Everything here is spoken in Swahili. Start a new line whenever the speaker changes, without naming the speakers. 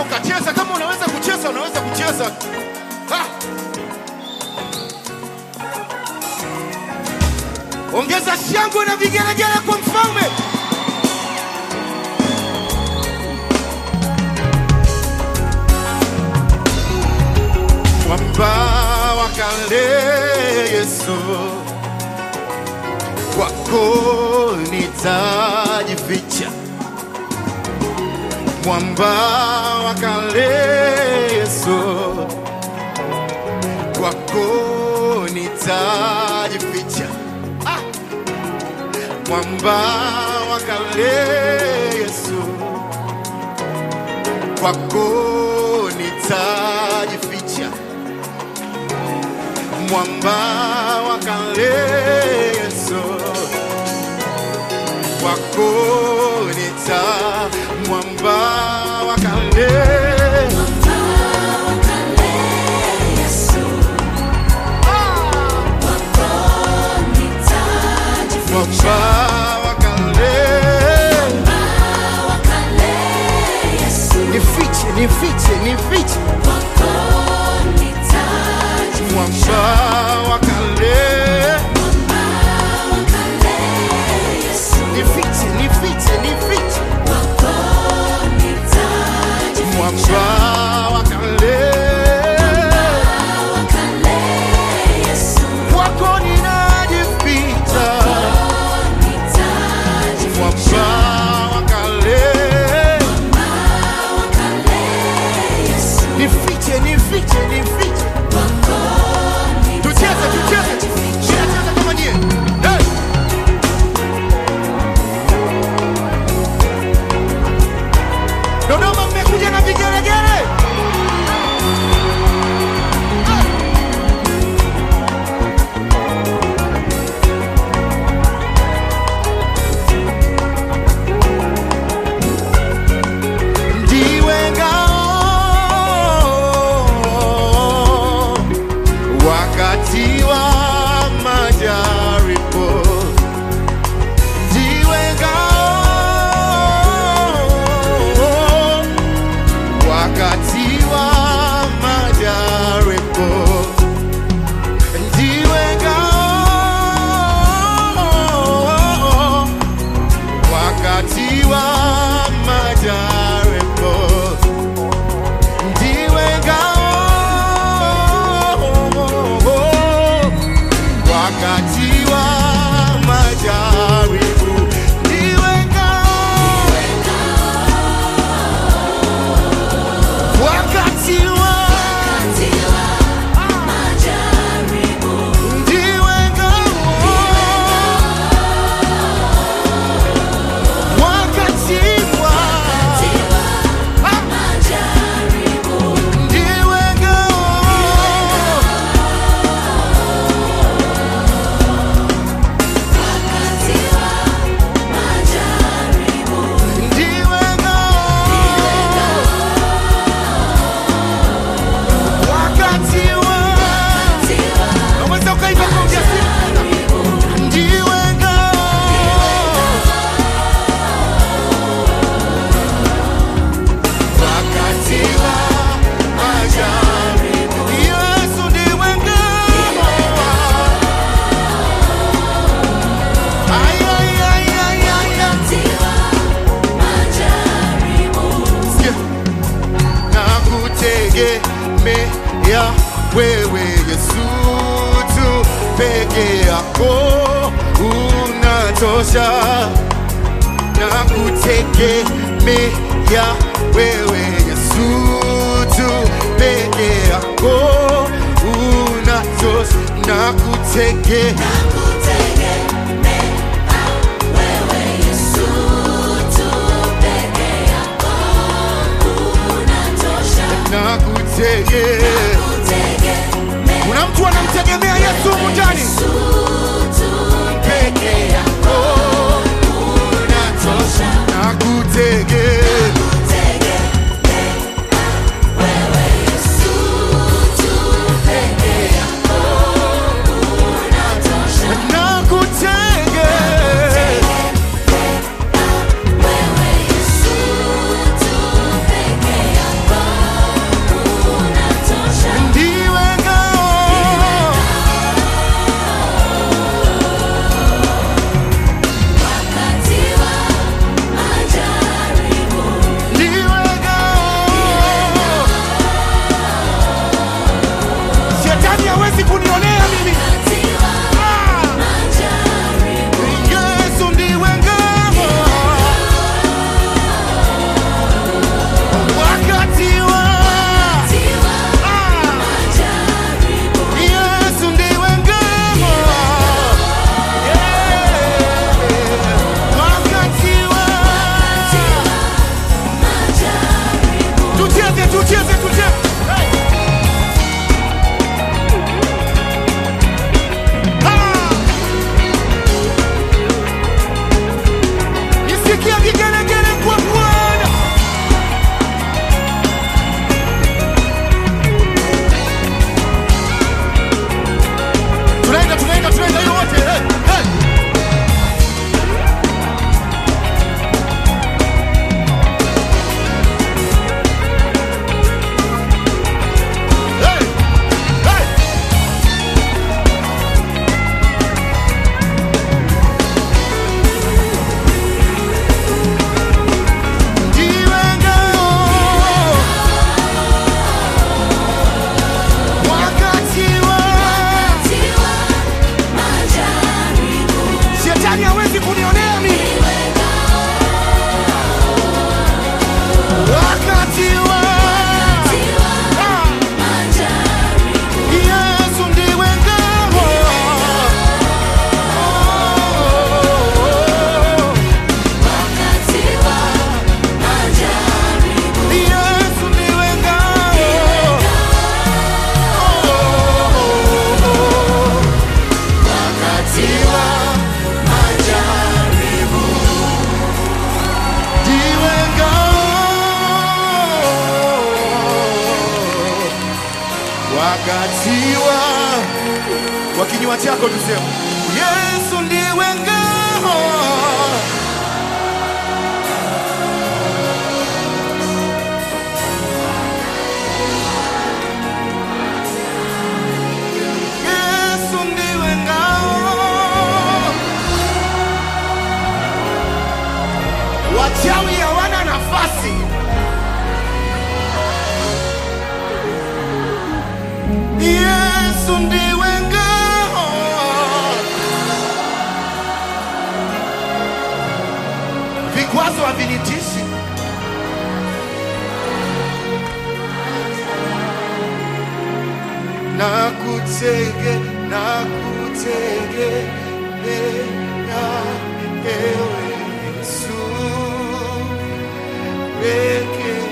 ukacheza. Kama unaweza kucheza, unaweza kucheza. Ha! Ongeza shangwe na vigelegele kwa mfalme. Mwamba wa kale Yesu, kwako nitajificha. Mwamba wa kale Yesu, kwako nitajificha. Ah! Mwamba wa kale Yesu, kwako nitajificha. Mwamba wa kale Yesu, kwako nita mwamba wa kale mwamba wa kale nifiche nifiche nifiche mwamba wa kale nifiche nifiche nifiche mwamba wa kale kwako ninajificha mwamba wa kale nifiche nifiche nifiche tucheze tucheze tunacheza kama nyie hey! Dodoma mmekuja na vigelegele ndiwe ngao wakati wa majaribu, ndiwe ngao wakati wa majaribu, ndiwe ngao wakati wa majaribu ndiwe ngao wakati wa majaribu, ndiwe ngao wakati wa ndiwe ngao wakati wa ndiwe ngao ndiwe ngao wakati wa unaweza ukaimba kwa ujasiri ndiwe ngao wakati wa majaribu Yesu ndiwe ngao Ay, ay, ay, ay, ay, ay. Sikia. nakutegemea wewe Yesu tu peke yako unatosha nakutegemea wewe Yesu tu peke yako unatosha nakutege nakutege kuna mtu anamtegemea Yesu humu ndani peke yako unatosha nakutege nakutege siwa kwa kinywa chako tuseme yesu ndiwe ngao yesu ndiwe ngao wachawi hawana nafasi yesu ndiwe ngao vikwazo havinitishi nakutege nakutegemea ewe yesu peke